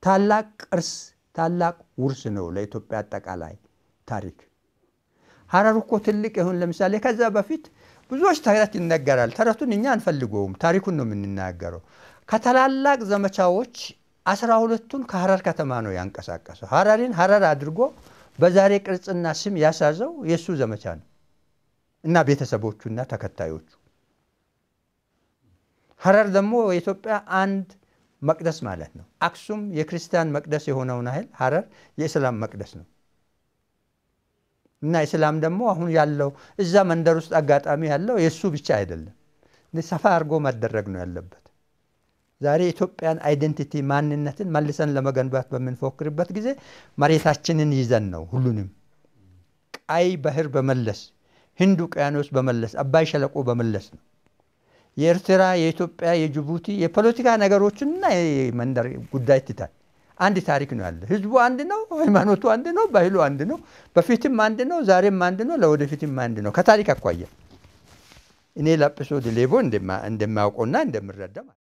ታላቅ ቅርስ፣ ታላቅ ውርስ ነው ለኢትዮጵያ አጠቃላይ ታሪክ። ሀረር እኮ ትልቅ ይሁን ለምሳሌ ከዛ በፊት ብዙዎች ተረት ይነገራል። ተረቱን እኛ አንፈልገውም፣ ታሪኩን ነው የምንናገረው። ከታላላቅ ዘመቻዎች አስራ ሁለቱን ከሀረር ከተማ ነው ያንቀሳቀሰው። ሀረሪን ሀረር አድርጎ በዛሬ ቅርጽና ስም ያሳዘው የእሱ ዘመቻ ነው እና ቤተሰቦቹና ተከታዮቹ። ሀረር ደግሞ የኢትዮጵያ አንድ መቅደስ ማለት ነው። አክሱም የክርስቲያን መቅደስ የሆነውን ያህል ሀረር የእስላም መቅደስ ነው እና እስላም ደግሞ አሁን ያለው እዛ መንደር ውስጥ አጋጣሚ ያለው የእሱ ብቻ አይደለም፣ ሰፋ አድርጎ መደረግ ነው ያለበት። ዛሬ የኢትዮጵያን አይደንቲቲ ማንነትን መልሰን ለመገንባት በምንፎክርበት ጊዜ መሬታችንን ይዘን ነው ሁሉንም ቀይ ባህር በመለስ ህንድ ውቅያኖስ በመለስ አባይ ሸለቆ በመለስ ነው። የኤርትራ፣ የኢትዮጵያ፣ የጅቡቲ የፖለቲካ ነገሮችንና የመንደር ጉዳይ ትታል አንድ ታሪክ ነው ያለ። ህዝቡ አንድ ነው፣ ሃይማኖቱ አንድ ነው፣ ባህሉ አንድ ነው። በፊትም አንድ ነው፣ ዛሬም አንድ ነው፣ ለወደፊትም አንድ ነው። ከታሪክ አኳያ እኔ ላጲሶ ዲሌቦ እንደማያውቀውና እንደምረዳ